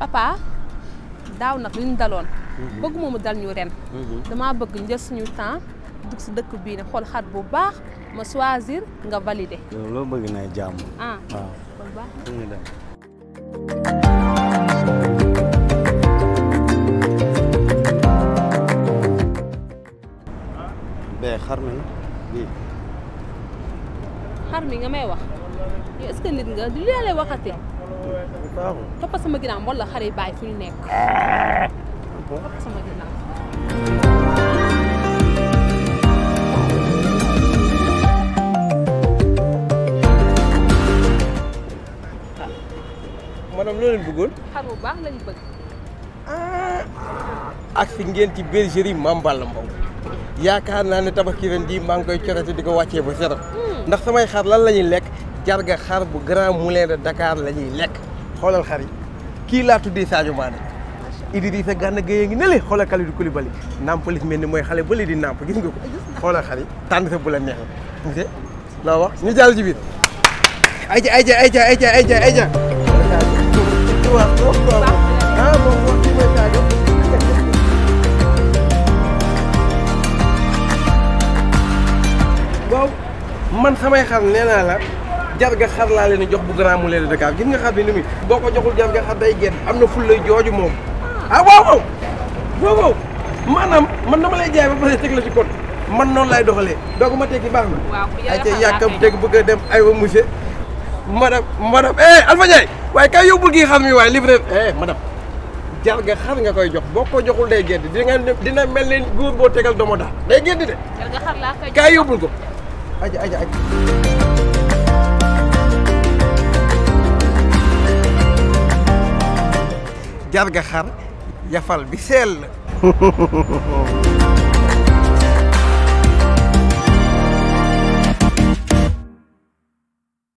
papa daaw nag li ñu daloon bëgguma mu dal ñu ren damaa bëgg njël suñu temps dugg si dëkk bii ne xool xar bu baax ma choisir nga valider yow loo bëgg na jàmm ah waaw kon baax na. fu ñu dem bee xar mi bii xar mi nga may wax yow est-ce que nit nga du lii lay waxati baaxul toppa sama ginnaaw wala xar yi bàyyi fu ñu nekk topp sama ginnaaw madame loo leen bëggoon xar bu baax lañ bëgg ak fi ngeen ci bergerie Mame Balla Mbow yaakaar naa ne tabaski ren jii maa ngi koy corati di ko wàccee ba setam ndax samay xar lan la ñuy lekk jarga xar bu Grand Moulin de Dakar la ñuy lekk xoolal xar yi kii laa tuddee Sadio Mané Idrissa Gana Gueye ngi ne le xoolal Kalidou Koulibaly Nampalys mel ni mooy xale ba di nàmp gis nga ko xoolal xar yi tànn sa bu la neexee gis nga loo wax ñu jàll ci biir ayca ayca ayca ayca ayca ayca waaw waaw ah moom moom kii mooy Sadio waaw man samay xar nee naa la jarga xar laa leen di jox bu Grand Moulin de Dakar gis nga xar bi ni muy boo ko joxul jarga xar day génn am na ful lay jooju moom ah waaw waaw waaw waaw maanaam man dama lay jaay ba pare teg la ci code man noonu lay doxalee doogu ma tekki baax na waaw ku ay yàlla ca xam yàkkam naa teg bëgg a dem ay wa monsieur madame madame eh Alpha Ndiaye waaye kay yóbbul kii xar mi waaye livré eh madame jarga xar nga koy jox boo ko joxul day génn di nga dina mel ni góor boo tegal domo daal day génn de jar nga xar laa koy jox kaay yóbbul ko aja aja aja jarga xar yafal bi seel